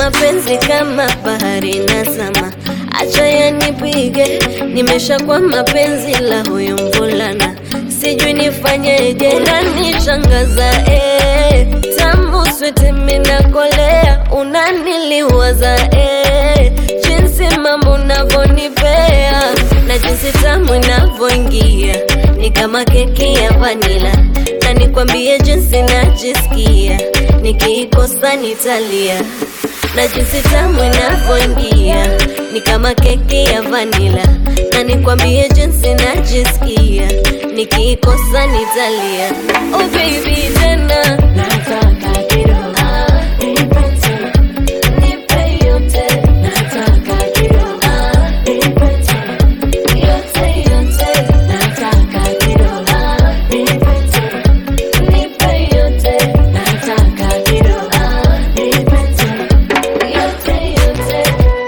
mapenzi kama bahari na sama, acha yanipige, nimeshakuwa mapenzi la huyu mvulana, sijui nifanyeje, unanishangaza eh, tamu switi minakolea, unaniliwaza eh, jinsi mambo unavyonipea na jinsi tamu inavyoingia ni kama keki ya vanila, na nikwambie jinsi najisikia nikiikosa nitalia, na jinsi tamu inavyoingia ni kama keki ya vanila, na nikwambie jinsi najisikia nikiikosa nitalia. Oh baby tena Nataka kidogo, ah, nipe tena. nipe yote Nataka kidogo, ah, nipe tena. yote yote Nataka kidogo, ah, nipe tena. nipe yote Nataka kidogo, ah, nipe tena. yote yote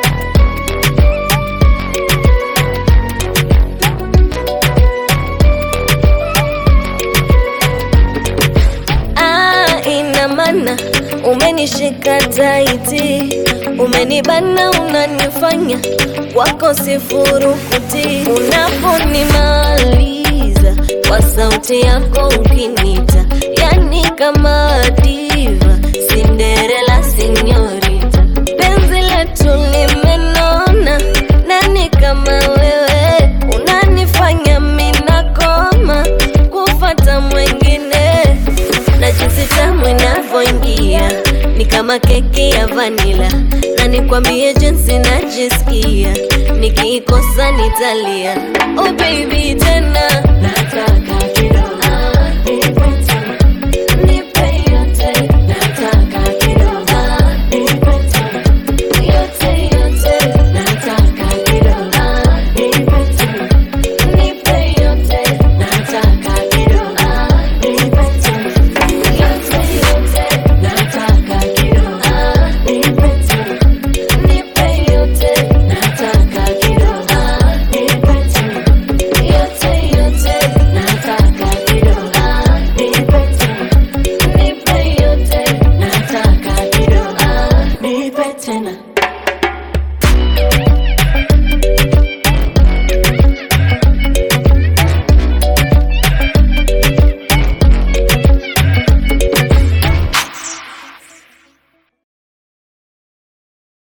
Ah, ina maana umenishika taiti, umenibana, unanifanya wako sifurukuti. Unaponimaliza kwa sauti yako ukinita, yani kama diva, Cinderella sinyorita, penzi letu limenona, nani kama wewe unanifanya minakoma kufata mwengine na jinsi tamu inavyoingia ni kama keki ya vanila, na nikwambie jinsi najisikia nikiikosa nitalia. Oh baby tena Nataka